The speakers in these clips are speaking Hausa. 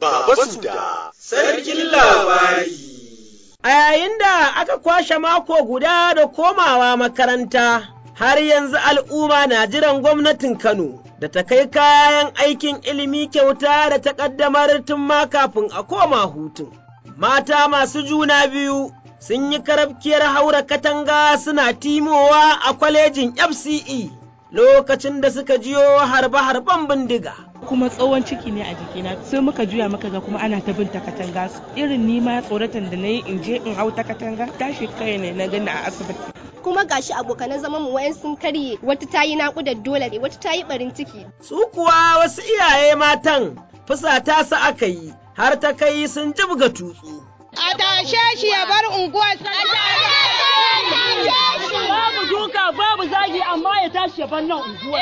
Baba Suda, Sarkin Labari. A yayin da aka kwashe mako guda da komawa makaranta, har yanzu al'umma na jiran gwamnatin Kano da ta kai kayan aikin ilimi kyauta da ta ƙaddamar tun ma kafin a koma hutun. Mata masu juna biyu sun yi karabkiyar haura katanga suna timowa a kwalejin FCE lokacin da suka jiyo harbe-harben bindiga. kuma tsawon ciki ne a jikina sai muka juya muka ga kuma ana ta bin ta katanga irin ni ma tsoratan da na yi in je in hau ta katanga tashi kai ne na gani a asibiti kuma gashi abokanan zaman mu wayan sun karye wata tayi naƙudar dole ne wata tayi barin ciki Su kuwa wasu iyaye matan fusata su aka yi har ta kai sun jibga tutsu. A tashe shi ya bar unguwar Babu duka babu zagi amma ya tashi ya bar nan unguwar.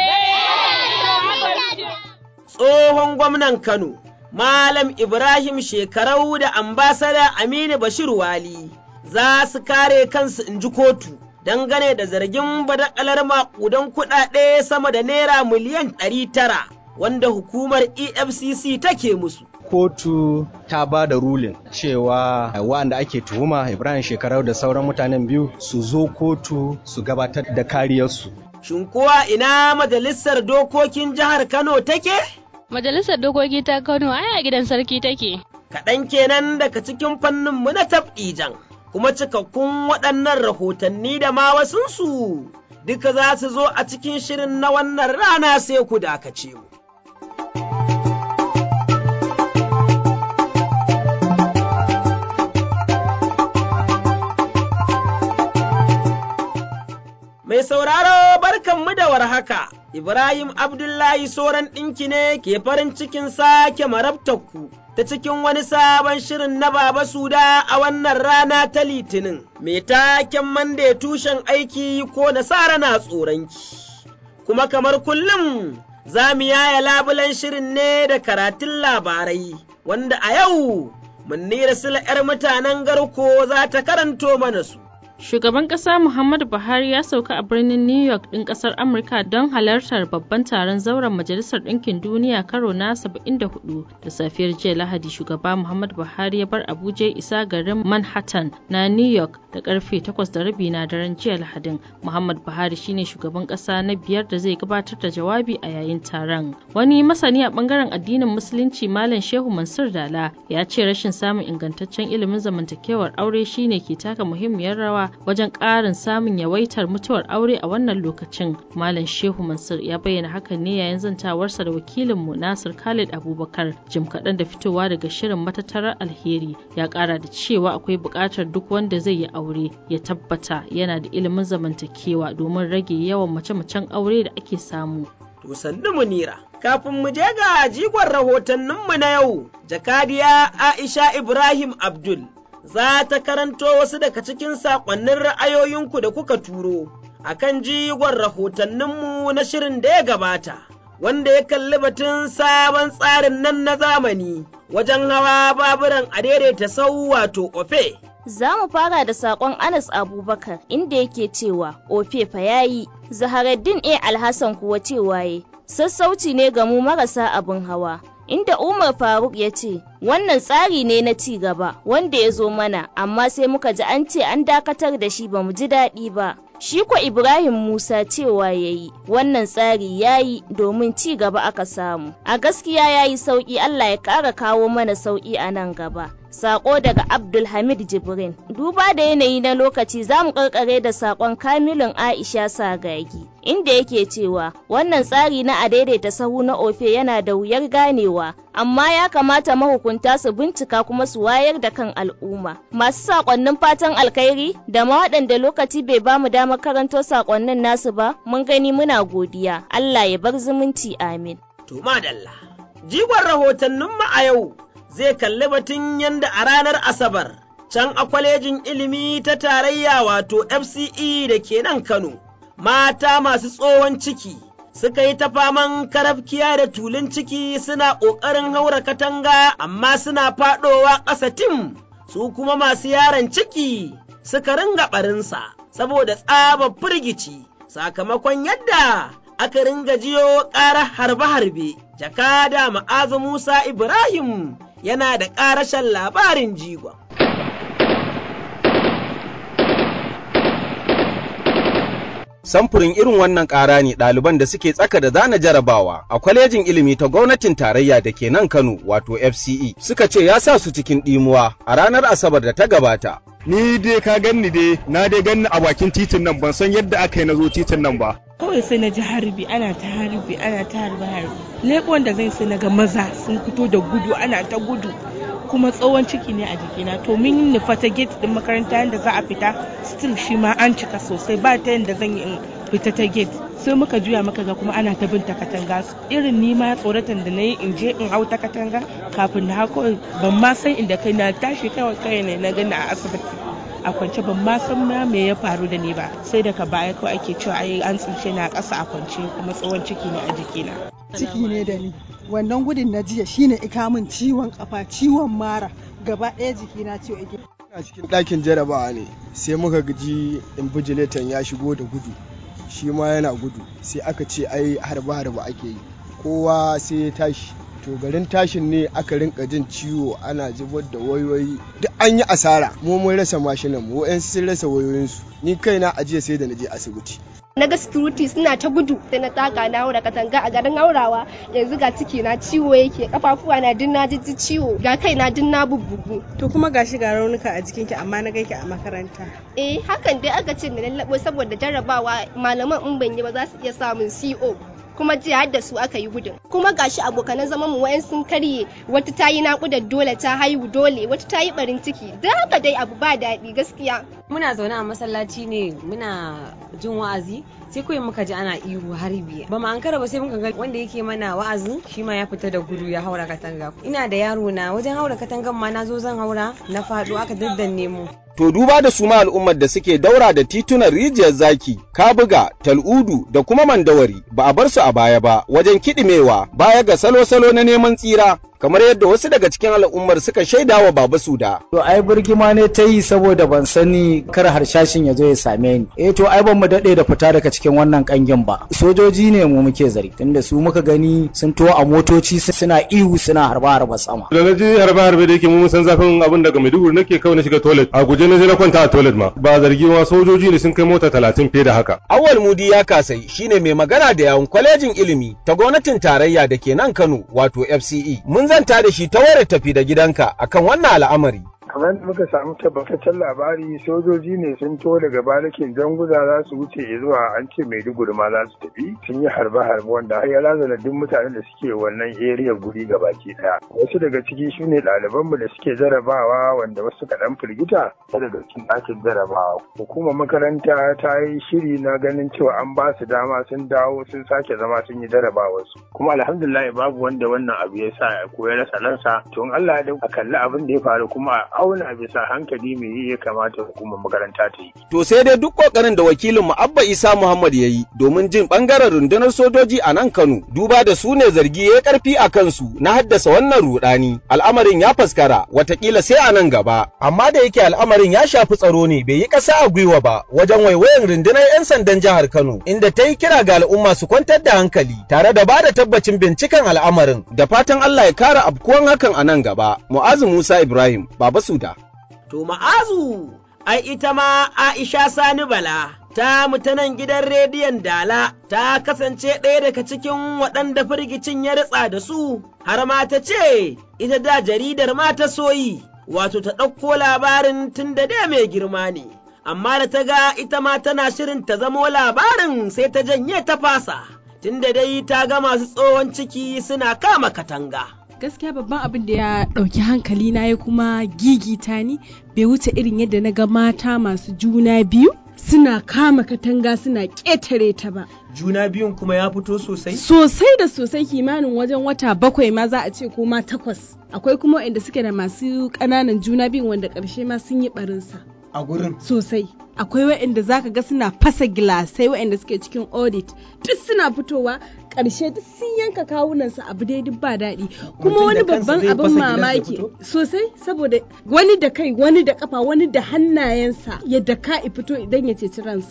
Tsohon gwamnan Kano, Malam Ibrahim Shekarau da ambasada Aminu Bashir Wali za su kare kansu in ji kotu dangane da zargin badakalar maƙudan kuɗaɗe sama da naira miliyan ɗari tara wanda hukumar EFCC take musu. kotu ta ba da rulin cewa wa'anda ake tuhuma ibrahim shekarau da sauran mutanen biyu su zo kotu su gabatar da kariyarsu Shin kuwa ina majalisar dokokin jihar Kano take? Majalisar dokoki ta Kano ai a gidan sarki take. Kaɗan kenan daga cikin fanninmu na tab'ijan, kuma cikakkun waɗannan rahotanni da ma wasunsu duka za su zo a cikin shirin na wannan rana sai ku dakace mu. Mai sauraro barkanmu da warhaka, Ibrahim Abdullahi Soran ɗinki ne ke farin cikin sake marabtakku ta cikin wani sabon shirin na Baba Suda a wannan rana ta Litinin, mai taken mande tushen aiki ko nasara na tsoronki. Kuma kamar kullum za mu yaya labulen shirin ne da karatun labarai, wanda a yau Munnira Sula ‘yar mutanen garko za ta karanto mana su. Shugaban ƙasa Muhammadu Buhari ya sauka a birnin New York ɗin ƙasar Amurka don halartar babban taron zauren Majalisar Ɗinkin Duniya karo na 74 da safiyar jiya Lahadi shugaba Muhammadu Buhari ya bar Abuja isa garin Manhattan na New York da karfe 8 da rabi na daren jiya Lahadin. Muhammadu Buhari shine shugaban ƙasa na biyar da zai gabatar da jawabi a yayin taron. Wani masani a ɓangaren addinin Musulunci Malam Shehu Mansur Dala ya ce rashin samun ingantaccen ilimin zamantakewar aure shine ke taka muhimmiyar rawa wajen ƙarin samun yawaitar mutuwar aure a wannan lokacin malam shehu mansur ya bayyana hakan ne yayin zantawarsa da wakilinmu nasir khalid abubakar jim kaɗan da fitowa daga shirin matattarar alheri ya ƙara da cewa akwai buƙatar duk wanda zai yi aure ya tabbata yana da ilimin zamantakewa domin rage yawan mace-macen aure da ake samu To sannu munira, kafin mu je ga jigon rahotanninmu na yau, jakadiya Aisha Ibrahim Abdul za ta karanto wasu daga cikin saƙonnin ra'ayoyinku da kuka turo a kan jigon rahotanninmu na shirin da ya gabata, wanda ya kalli batun sabon tsarin nan na zamani wajen hawa baburan a daidaita sau wato ofe. Za mu fara da saƙon Anas Abubakar inda yake cewa ofe fa yayi, Zaharaddin A. Alhassan kuwa cewa ye, sassauci ne ga mu marasa abin hawa. inda Umar Faruk ya ce, Wannan tsari ne na ci gaba wanda ya zo mana, amma sai muka ji an ce an dakatar da shi ba mu ji daɗi ba. Shi ko Ibrahim Musa cewa ya yi, wannan tsari ya yi domin ci gaba aka samu. A gaskiya ya yi sauƙi Allah ya ƙara kawo mana sauƙi a nan gaba. Sako daga Abdulhamid Jibrin. Duba da yanayi na lokaci za mu karkare da sakon Kamilun Aisha Sagagi, inda yake cewa wannan tsari na a daidaita sahu na ofe yana da wuyar ganewa, amma ya kamata mahukunta su bincika kuma su wayar da kan al'umma. Masu sakonnin fatan alkhairi da ma waɗanda lokaci bai ba mu damar karanto sakonnin nasu ba, mun gani muna godiya. Allah ya bar zumunci amin. To madalla, jigon rahotanninmu a yau zai kalli batun yadda a ranar Asabar, can a kwalejin ilimi ta tarayya wato FCE da ke nan Kano, mata masu tsohon ciki suka yi ta faman karafkiya da tulun ciki suna ƙoƙarin haura katanga amma suna faɗowa ƙasa tim, su kuma masu yaron ciki suka ringa ɓarinsa saboda tsabar firgici sakamakon yadda aka ringa jiyo ƙarar harbe-harbe, jakada ma'azu Musa Ibrahim yana da ƙarashen labarin jigon. Samfurin irin wannan ƙara ne ɗaliban da suke tsaka da zana jarabawa a kwalejin ilimi ta gwamnatin tarayya da ke nan Kano wato FCE suka ce ya sa su cikin ɗimuwa a ranar Asabar da ta gabata. Ni dai ka ganni dai na dai ganni a bakin titin nan ban san yadda aka yi na zo titin nan ba. kawai sai na ji harbi ana ta harbi ana ta harbi harbi leƙon da zai sai na ga maza sun fito da gudu ana ta gudu kuma tsawon ciki ne a jikina to min nufa ta gate din makaranta yadda za a fita still shi ma an cika sosai ba ta yadda zan yi in fita ta gate sai muka juya muka ga kuma ana ta bin ta katanga irin ni ma tsoratan da na yi in je in hau ta katanga kafin na hako ban ma san inda kai na tashi kawai kai ne na gani a asibiti a kwance ban ma san ma me ya faru da ni ba sai daga baya kawai ake cewa ai an tsince na ƙasa a kwance kuma tsawon ciki ne a jikina ciki ne da ni wannan gudun na jiya shine ika min ciwon kafa ciwon mara gaba ɗaya jikina ciwo yake a cikin ɗakin jarabawa ne sai muka gaji invigilator ya shigo da gudu shi ma yana gudu sai aka ce ai harba harba ake yi kowa sai ya tashi to garin tashin ne aka rinka jin ciwo ana zubar da wayoyi duk an yi asara mu mun rasa mashinan mu wa'yansu sun rasa wayoyinsu ni kaina a jiya sai da na je asibiti na ga security suna ta gudu sai na taka na haura katanga a garin haurawa yanzu ga ciki na ciwo yake kafafuwa na din na jijji ciwo ga kai na din na bubbugu to kuma gashi ga raunuka a jikinki amma na gaiki a makaranta eh hakan dai aka ce na lallabo saboda jarrabawa malaman in ban yi ba za su iya samun CO kuma jiya har da su aka yi gudun kuma gashi abokanan zaman mu wayan sun karye wata ta yi naƙudar dole ta haihu dole wata ta yi barin ciki da haka dai abu ba daɗi gaskiya muna zaune a masallaci ne muna jin wa'azi sai kawai muka ji ana ihu harbi ba mu ankara ba sai muka ga wanda yake mana wa'azin shi ma ya fita da gudu ya haura katanga ina da yaro na wajen haura katangan ma na zo zan haura na faɗo aka daddanne mu To duba da su ma al'ummar da suke daura da titunan rijiyar zaki, kabuga, tal'udu da kuma mandawari ba a bar su a baya ba wajen kiɗimewa baya ga salo-salo na neman tsira kamar yadda wasu daga cikin al'ummar suka shaida wa Baba Suda. To ai birgima ne ta yi saboda ban sani kar harshashin ya zo ya same ni. Eh to ai ban mu daɗe da fita daga cikin wannan kangin ba. Sojoji ne mu muke zari tunda su muka gani sun to a motoci suna ihu suna harba harba sama. Da na je harba harba da yake mu san zafin abin daga Maiduguri nake kawai na shiga toilet a guje na je na kwanta a toilet ma. Ba zargi ma sojoji ne sun kai mota talatin fiye da haka. Awal Mudi ya kasai shine mai magana da yawun kwalejin ilimi ta gwamnatin tarayya da ke nan Kano wato FCE. Mun zanta da shi ta wayar tafi da gidanka akan wannan al'amari. kamar da muka samu tabbataccen labari sojoji ne sun to daga barikin janguza za su wuce zuwa an ce maiduguri ma za su tafi sun yi harbe-harbe wanda har ya razana duk mutanen da suke wannan area guri gabaki daya wasu daga ciki su ne ɗalibanmu da suke jarabawa wanda wasu suka ɗan firgita daga cikin ɗakin jarabawa hukumar makaranta ta yi shiri na ganin cewa an ba su dama sun dawo sun sake zama sun yi jarabawarsu kuma alhamdulillah babu wanda wannan abu ya sa ko ya rasa ransa to in Allah ya a kalli abin da ya faru kuma auna bisa hankali me ya kamata hukumar makaranta ta yi. To sai dai duk kokarin da wakilin mu Abba Isa Muhammad ya yi domin jin bangaren rundunar sojoji a nan Kano duba da su ne zargi ya karfi a kansu na haddasa wannan rudani. Al'amarin ya faskara watakila sai a nan gaba amma da yake al'amarin ya shafi tsaro ne bai yi ƙasa a gwiwa ba wajen waiwayan rundunar 'yan sandan jihar Kano inda ta yi kira ga al'umma su kwantar da hankali tare da ba da tabbacin binciken al'amarin da fatan Allah ya kara abkuwan hakan a nan gaba. Mu'azu Musa Ibrahim Baba Suda. To ma'azu, ai ita ma Aisha Sani Bala, ta mutanen gidan rediyon Dala, ta kasance ɗaya daga cikin waɗanda firgicin ya ritsa da su, har ma ta ce, ita da jaridar ma ta soyi, wato ta ɗauko labarin tun da dai mai girma ne. Amma da ta ga ita ma tana shirin ta zamo labarin sai ta janye ta fasa, tun da dai ta ga masu tsohon ciki suna kama katanga. gaskiya babban abin da ya ɗauki hankali na ya kuma gigita ni bai wuce irin yadda na ga mata masu juna biyu suna kama katanga suna ƙetare ta ba. Juna biyun kuma ya fito sosai? Sosai da sosai kimanin wajen wata bakwai ma za a ce ko ma takwas. Akwai kuma waɗanda suke da masu ƙananan juna biyun wanda ƙarshe ma sun yi ɓarinsa. A gurin? Sosai. Akwai waɗanda zaka ga suna fasa gilasai waɗanda suke cikin audit duk suna fitowa ƙarshe duk sun yanka kawunansu abu dai duk ba daɗi kuma wani babban abin mamaki sosai saboda wani da kai wani da kafa wani da hannayensa ya daka fito idan ya ceci ransa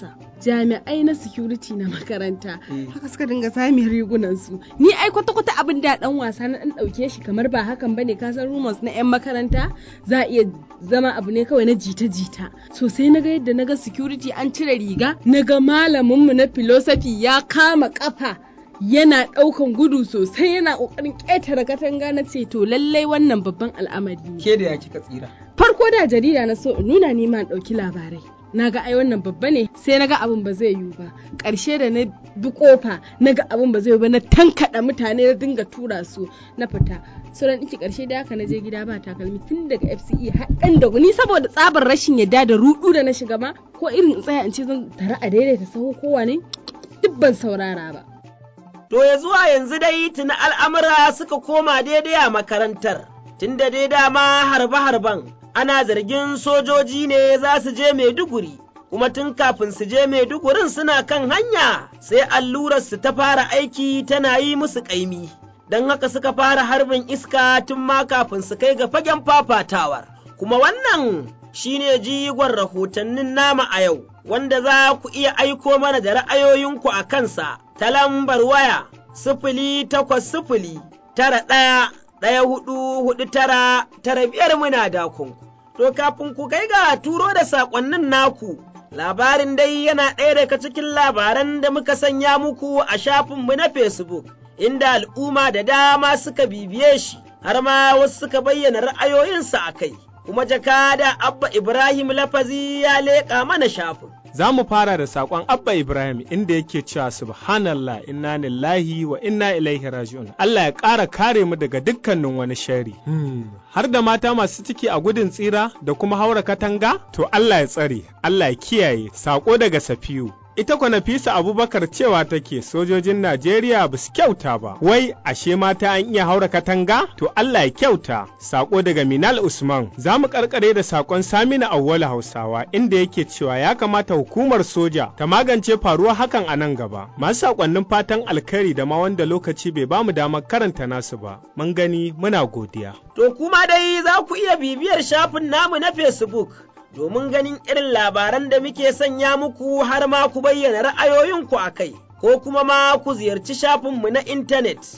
jami'ai na security na makaranta haka suka dinga sami rigunan su ni ai kwata kwata abin da dan wasa na dan dauke shi kamar ba hakan bane ka san rumors na yan makaranta za a iya zama abu ne kawai na jita jita so sai naga yadda naga security an cire riga naga malamin mu na philosophy ya kama kafa yana ɗaukan gudu sosai yana ƙoƙarin ƙetare katanga na ce to lallai wannan babban al'amari ne. Ke da ya kika tsira? Farko da jarida na so in nuna ni ma ɗauki labarai. Na ga ai wannan babba ne sai na ga abin ba zai yiwu ba. Ƙarshe da na bi ƙofa na ga abin ba zai yiwu ba na tankaɗa mutane na dinga tura su na fita. Sauran ɗiki ƙarshe da haka na je gida ba takalmi tun daga FCE har ɗan da ni saboda tsabar rashin yadda da ruɗu da na shiga ma ko irin in tsaya in ce zan tare a daidaita sahu kowa ne duk ban saurara ba. To ya zuwa yanzu dai tuni al'amura suka koma daidai a makarantar, tunda dai dama harbe-harben ana zargin sojoji ne za su je Maiduguri, kuma tun kafin su je Maidugurin suna kan hanya sai allurar su ta fara aiki tana yi musu ƙaimi. Don haka suka fara harbin iska tun ma kafin su kai ga fagen fafatawar. Kuma wannan shine jigon rahotannin nama a yau, wanda za ku iya aiko mana da ra'ayoyinku a kansa ta lambar waya sifili takwas sifili tara ɗaya ɗaya hudu hudu tara tara biyar muna dakon. To kafin ku kai ga turo da saƙonnin naku, labarin dai yana ɗaya daga cikin labaran da muka sanya muku a shafinmu na Facebook, inda al'umma da dama suka bibiye shi, har ma wasu suka bayyana ra'ayoyinsa a kai. kuma jakada Abba Ibrahim Lafazi ya leƙa mana shafin. Za mu fara da saƙon Abba Ibrahim inda yake cewa subhanallah inna lillahi wa inna ilaihi raji'un. Allah ya ƙara kare mu daga dukkanin wani shari. Har da mata masu ciki a gudun tsira da kuma haura katanga? To Allah ya tsare, Allah ya kiyaye. Saƙo daga Safiyu. ita kwa Nafisa Abubakar cewa take sojojin Najeriya ba su kyauta ba, wai ashe mata an iya haura katanga? To Allah ya kyauta, sako daga Minal Usman, za mu karkare da sakon Samina Awwal Hausawa inda yake cewa ya kamata hukumar soja ta magance faruwa hakan a nan gaba. Masu sakonnin fatan alkhairi da ma wanda lokaci bai ba mu damar karanta nasu ba, mun gani muna godiya. To kuma dai za ku iya bibiyar shafin namu na Facebook. domin ganin irin labaran da muke sanya muku har ma ku bayyana ra'ayoyinku a kai, ko kuma ma ku ziyarci shafinmu na intanet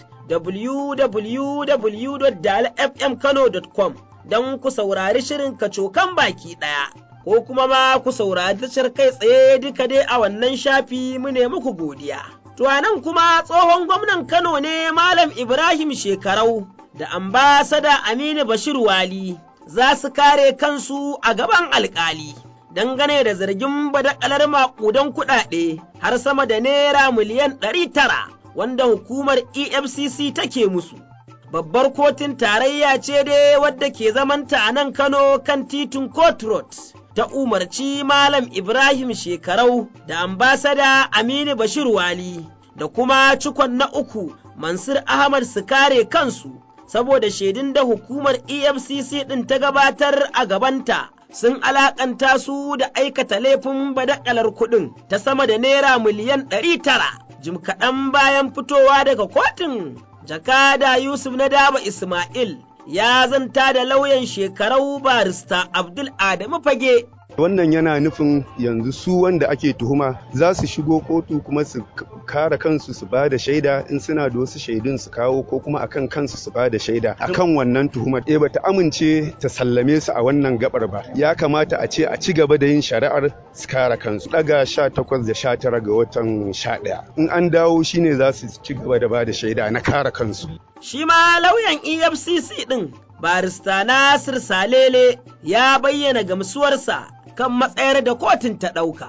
www.dalfmkano.com don ku saurari shirin kacokan baki ɗaya, ko kuma ma ku saurari tashar kai tsaye duka dai a wannan shafi mu ne muku godiya. To nan kuma tsohon gwamnan Kano ne Malam Ibrahim Shekarau da ambasada Aminu Bashir Wali. za su kare kansu a gaban alkali dangane da zargin badakalar maƙudan kuɗaɗe har sama da naira miliyan ɗari tara wanda hukumar EFCC take musu. Babbar kotun tarayya ce dai wadda ke zamanta a nan Kano kan titin Court Road. Ta umarci Malam Ibrahim Shekarau da ambasada Aminu Bashir Wali da kuma cikon na uku Mansur Ahmad su kare kansu saboda shaidun da hukumar EFCC ɗin ta gabatar a gabanta sun alakanta su da aikata laifin badakalar kuɗin ta sama da naira miliyan ɗari tara. Jim kaɗan bayan fitowa daga kotun, jakada Yusuf na daba Ismail ya zanta da lauyan shekarau barista Abdul Adamu Fage wannan yana nufin yanzu su wanda ake tuhuma za su shigo kotu kuma su kare kansu su ba da shaida in suna da wasu shaidun su kawo ko kuma akan kansu su ba da shaida akan wannan tuhumar eh bata amince ta sallame su a wannan gabar ba ya kamata a ce a ci gaba da yin shari'ar su kare kansu daga 18 da 19 ga watan 11 in an dawo shine za su ci gaba da ba da shaida na kare kansu shi ma lauyan EFCC din barista Nasir Salele ya bayyana gamsuwarsa kan matsayar da kotun ta ɗauka.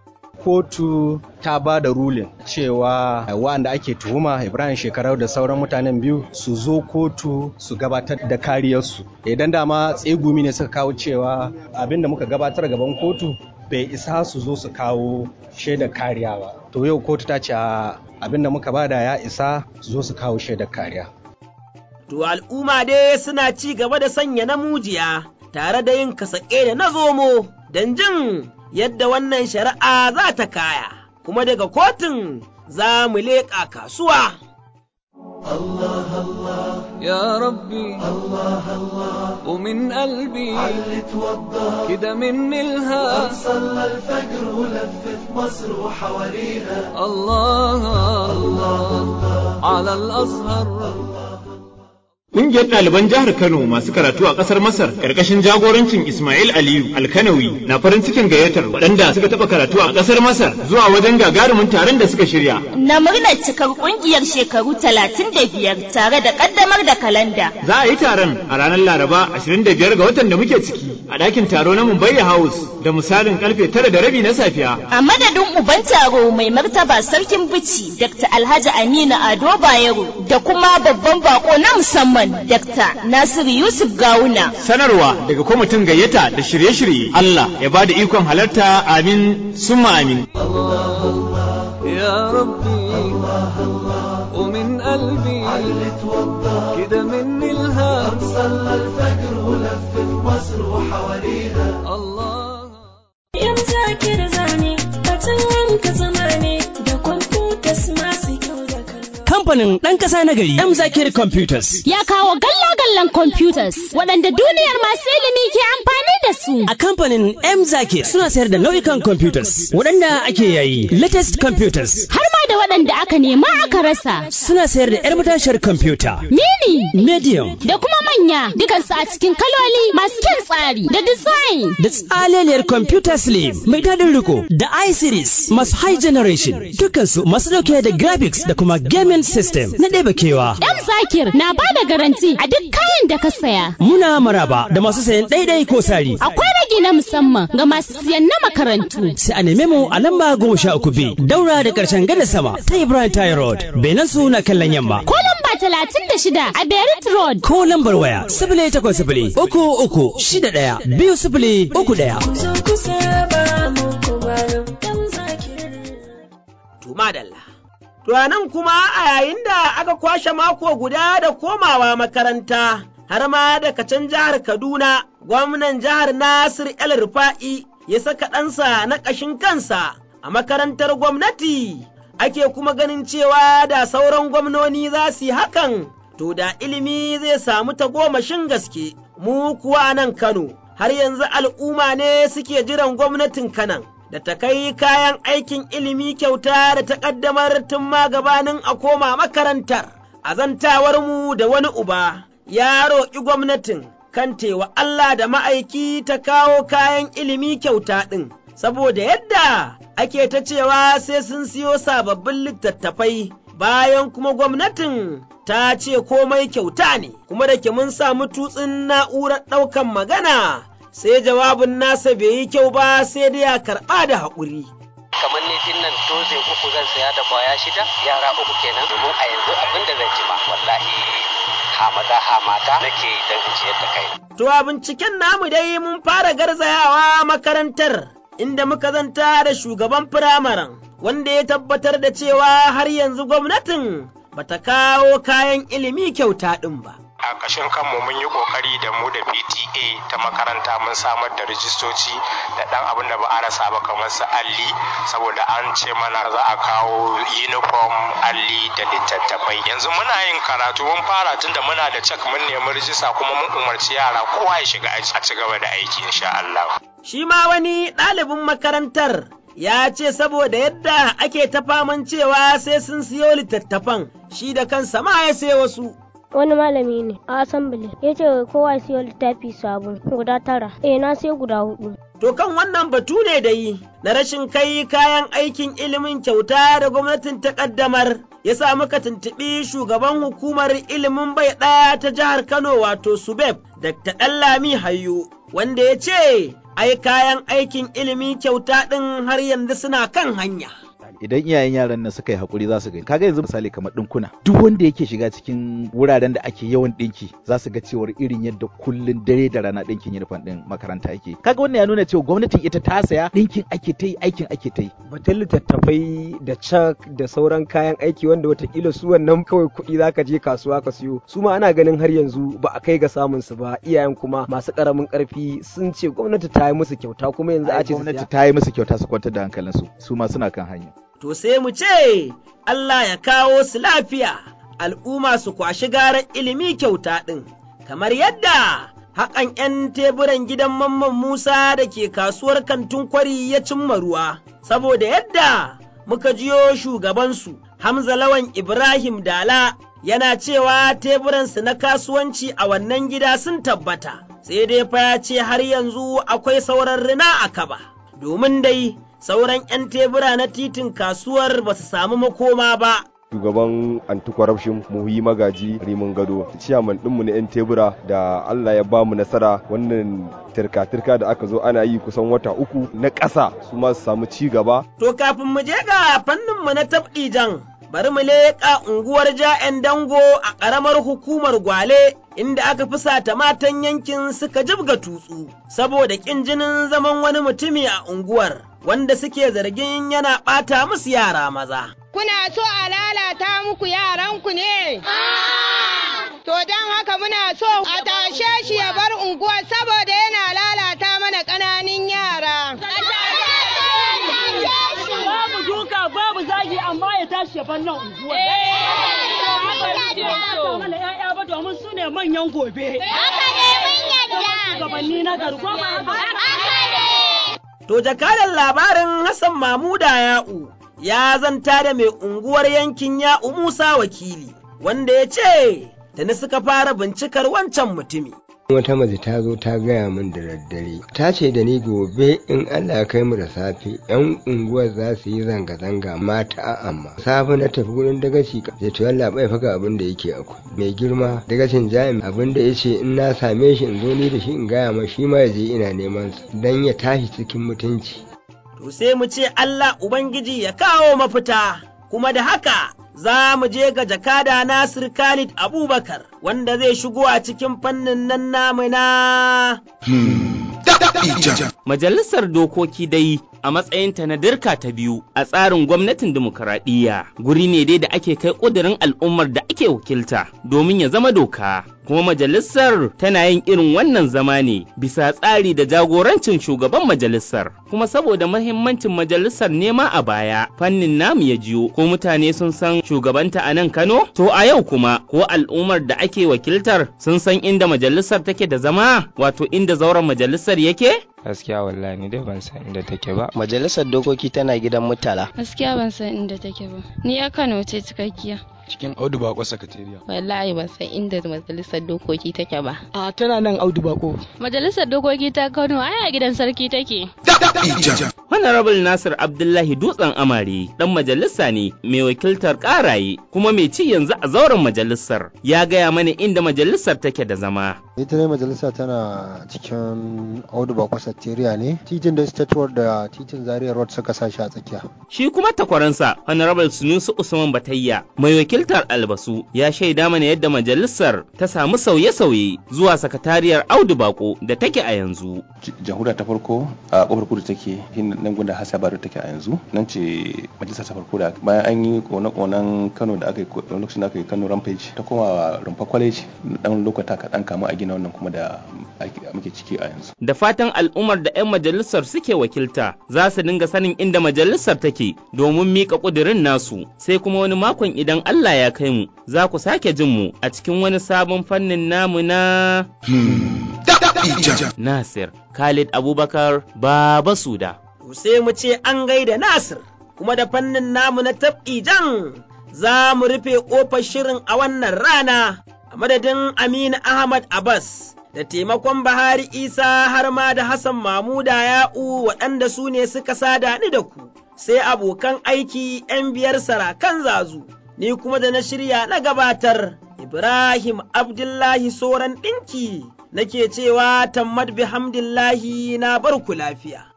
Kotu ta ba da rulin cewa wanda ake tuhuma Ibrahim Shekarau da sauran mutanen biyu su zo kotu su gabatar da kariyarsu. Idan dama tsegumi ne suka kawo cewa abinda muka gabatar gaban kotu bai isa su zo su kawo shaidar kariya ba. To yau kotu ta ce abinda muka bada ya isa su zo su kawo shaidar kariya. To al'umma dai suna ci gaba da sanya namujiya tare da yin kasaƙe da na zomo don jin yadda wannan shari'a za ta kaya, kuma daga kotun za mu leƙa kasuwa. الله الله يا ربي الله الله ومن قلبي علي توضى كده مني الها صلى الفجر ولفت مصر وحواليها الله الله على الأزهر Ƙungiyar ɗaliban jihar Kano masu karatu a ƙasar Masar ƙarƙashin jagorancin Ismail Aliyu Alkanawi na farin cikin gayyatar waɗanda suka taɓa karatu a ƙasar Masar zuwa wajen gagarumin taron da suka shirya. Na murnar cikar ƙungiyar shekaru talatin da biyar tare da ƙaddamar da kalanda. Za a yi taron a ranar Laraba 25 ga watan da muke ciki a ɗakin taro na Mumbai House da misalin karfe tara da rabi na safiya. A madadin uban taro mai martaba sarkin bici Dr. Alhaji Aminu Ado Bayero da kuma babban bako na musamman Dr. Nasiru Yusuf Gawuna. Sanarwa daga kwamitin gayyata da shirye-shirye Allah ya ba da ikon halarta amin summa amin. يا ربي ومن قلبي كده مني الهام صلى الفجر ولف في مصر وحواليها الله يا مذاكر زاني ka zamani da kwamfutas masu kyau da kamfanin ɗan ƙasa na gari M Zakir Computers. Ya kawo galla-gallan computers waɗanda duniyar masu ilimi ke amfani da su. A kamfanin M Zakir suna sayar da nau'ikan computers waɗanda ake yayi latest computers. Har ma da waɗanda aka nema aka rasa. Suna sayar da 'yar matashiyar computer. Mini. Medium. Da kuma manya dukansu a cikin kaloli masu kyan tsari da design. Da tsaleliyar computer slim mai daɗin riko da i-series masu high generation dukansu masu ɗauke da graphics da kuma gaming system na ɗeba kewa. M Zakir na ba da garanti a duk kayan da ka saya. Muna maraba da masu sayan ɗaiɗai ko sari. Akwai rage na musamman ga masu siyan na makarantu. Sai a neme mu a lamba goma sha uku B daura da ƙarshen gada sama ta Ibrahim Tayi Road. Benan su na kallon yamma. Ko lamba talatin da shida a Berit Road. Ko lambar waya sifili takwas sifili uku uku shida ɗaya biyu sifili uku ɗaya. Tumadalla. To nan kuma a yayin da aka kwashe mako guda da komawa makaranta, har ma daga can jihar Kaduna, gwamnan jihar Nasir El Rufa'i ya saka ɗansa na ƙashin kansa a makarantar gwamnati, ake kuma ganin cewa da sauran gwamnoni za su yi hakan, to da ilimi zai samu tagomashin gaske, mu kuwa nan Kano, har yanzu al'umma ne suke jiran gwamnatin Kanan. da ta kai kayan aikin ilimi kyauta da ta ƙaddamar tun ma gabanin a koma makarantar. Azantawarmu da wani uba ya roƙi gwamnatin kan tewa Allah da ma'aiki ta kawo kayan ilimi kyauta ɗin, saboda yadda ake ta cewa sai sun siyo sababbin littattafai bayan kuma gwamnatin ta ce komai kyauta ne, kuma da ke mun samu tutsin na'urar ɗaukan magana. sai jawabin nasa bai yi kyau ba sai dai ya karɓa da haƙuri. kamar ni din nan doze uku zan saya da kwaya shida yara uku kenan domin a yanzu abin da zan ci ma wallahi hamada hamata nake dan in ciyar da kai. To a binciken namu dai mun fara garzayawa makarantar inda muka zanta da shugaban firamaren wanda ya tabbatar da cewa har yanzu gwamnatin bata kawo kayan ilimi kyauta ɗin ba. a ƙashin kanmu mun yi ƙoƙari da mu da PTA ta makaranta mun samar da rijistoci da ɗan abin da ba a rasa ba kamar su alli saboda an ce mana za a kawo uniform alli da littattafai yanzu muna yin karatu mun fara tun da muna da cek mun nemi rijista kuma mun umarci yara kowa ya shiga a ci gaba da aiki insha Allah. Shi ma wani ɗalibin makarantar ya ce saboda yadda ake ta faman cewa sai sun siyo littattafan shi da kansa ma ya sai wasu. wani malami ne a assembly ya ce kowa siyo littafi sabon guda tara eh na sai guda hudu To kan wannan batu ne da yi na rashin kai kayan aikin ilimin kyauta da gwamnatin ta kaddamar ya sa muka tuntuɓi shugaban hukumar ilimin bai ɗaya ta jihar Kano wato Subeb Dr. Ɗanlami Hayyo wanda ya ce ai kayan aikin ilimi kyauta ɗin har yanzu suna kan hanya. idan iyayen yaran nan suka yi hakuri za su gani kaga yanzu misali kamar dinkuna duk wanda yake shiga cikin wuraren da ake yawan dinki za su ga cewar irin yadda kullun dare da rana dinkin uniform din makaranta yake kaga wannan ya nuna cewa gwamnatin ita ta saya dinkin ake ta yi aikin ake ta yi batun littattafai da cak da sauran kayan aiki wanda watakila su wannan kawai kuɗi zaka je kasuwa ka siyo su ma ana ganin har yanzu ba a kai ga samun su ba iyayen kuma masu karamin karfi sun ce gwamnati ta yi musu kyauta kuma yanzu a ce gwamnati ta yi musu kyauta su kwantar da hankalinsu su ma suna kan hanya to sai mu ce Allah ya kawo su lafiya, al'umma su kwashi garar ilimi kyauta ɗin, kamar yadda haƙa haƙan 'yan teburan gidan Mamman Musa da ke kasuwar kantin kwari ya cimma ruwa, saboda yadda muka jiyo shugabansu Hamza Lawan Ibrahim Dala yana cewa teburansu na kasuwanci a wannan gida sun tabbata, sai dai fa ya ce har yanzu akwai sauran rina a kaba, domin dai sauran 'yan tebura na titin kasuwar ba su samu makoma ba. shugaban anti-corruption muhi magaji rimin gado ciyaman ɗinmu na 'yan tebura da allah ya bamu nasara wannan tirka-tirka da aka zo ana yi kusan wata uku na ƙasa su ma su samu ci gaba To kafin mu je ga fanninmu na tab'ijan bari mu leƙa unguwar ja'yan dango a ƙaramar hukumar gwale inda aka fusata matan yankin suka jibga tutsu saboda ƙin jinin zaman wani mutumi a unguwar wanda suke zargin yana ɓata musu yara maza. Kuna so a lalata muku yaranku ne? To don haka muna so a tashe shi ya bar unguwar saboda yana lalata mana ƙananan yara. Babu duka babu zagi amma ya tashi ya bar nan unguwar. Haka mana ƴaƴa ba domin su ne manyan gobe. Haka ne mun yadda. Shugabanni na gari ko ba To jakadan labarin Hassan Mamuda Ya'u ya zanta da mai unguwar yankin Ya'u Musa wakili, wanda ya ce, tuni suka fara bincikar wancan mutumi. wata mace ta zo ta gaya min da daddare ta ce da ni gobe in Allah ya kai mu da safe yan unguwar za su yi zanga-zanga mata a amma safe na tafi gurin dagaci ka to Allah bai faga abin da yake akwai mai girma dagacin jami'i abin da yace in na same shi in zo ni da shi in gaya ma shi ma ya je ina neman sa dan ya tashi cikin mutunci To sai mu ce Allah Ubangiji ya kawo mafita, kuma da haka za mu je ga jakada Nasir Khalid Abubakar wanda zai shigo a cikin fannin nan namu na. Majalisar Dokoki dai a matsayinta na dirka ta biyu a tsarin gwamnatin dimokuraɗiyya guri ne dai da ake kai ƙudurin al'ummar da ake wakilta domin ya zama doka. Kuma majalisar tana yin irin wannan zama ne bisa tsari da jagorancin shugaban majalisar. Kuma saboda mahimmancin majalisar nema a baya fannin namu ya jiyo ko mutane sun san shugabanta a nan Kano? To a yau kuma ko al'ummar da ake wakiltar sun san inda majalisar take da zama wato inda zauren majalisar yake? gaskiya wallahi ni dai ban san inda take ba majalisar dokoki tana gidan mutala gaskiya ban san inda take ba ni ya kano ce cikakkiya cikin audu bako sakatariya wallahi ban san inda majalisar dokoki take ba a tana nan audu bako majalisar dokoki ta kano ai a gidan sarki take Honorable Nasir Abdullahi Dutsen Amare dan majalisa ne mai wakiltar karaye kuma mai ci yanzu a zauren majalisar ya gaya mana inda majalisar take da zama. ita ne majalisa tana cikin audu bako sakatariya ne titin da state road da titin zaria road suka sa shi a tsakiya Shi kuma takwaransa Honorable Sunusu Usman Batayya mai wakiltar albasu ya shaida mana yadda majalisar ta samu sauye-sauye zuwa sakatariyar Audu Bako da take a yanzu. jamhuriya ta farko a kofar kudu take nan gunda hasa baro take a yanzu nan ce majalisa ta farko da bayan an yi kone-konen kano da aka yi lokacin da aka yi kano rampage ta koma rumfa college dan lokata kaɗan kama a gina wannan kuma da muke ciki a yanzu Da fatan al'ummar da 'yan majalisar suke wakilta za su dinga sanin inda majalisar take domin miƙa ƙudurin nasu sai kuma wani makon idan Allah ya kai mu za ku sake jin mu a cikin wani sabon fannin namu na Nasir Khalid Abubakar Baba Suda. To sai mu ce an gaida Nasir kuma da fannin namu na tab'ijan za mu rufe ƙofar shirin a wannan rana a madadin Aminu Ahmad Abbas. da taimakon Bahari Isa har ma da Hassan Mamuda Ya'u waɗanda su ne suka sada ni da ku, sai abokan aiki ‘yan biyar sarakan zazu, ni kuma da na shirya na gabatar, Ibrahim Abdullahi Soran ɗinki, nake cewa tammad bihamdillahi na barku lafiya.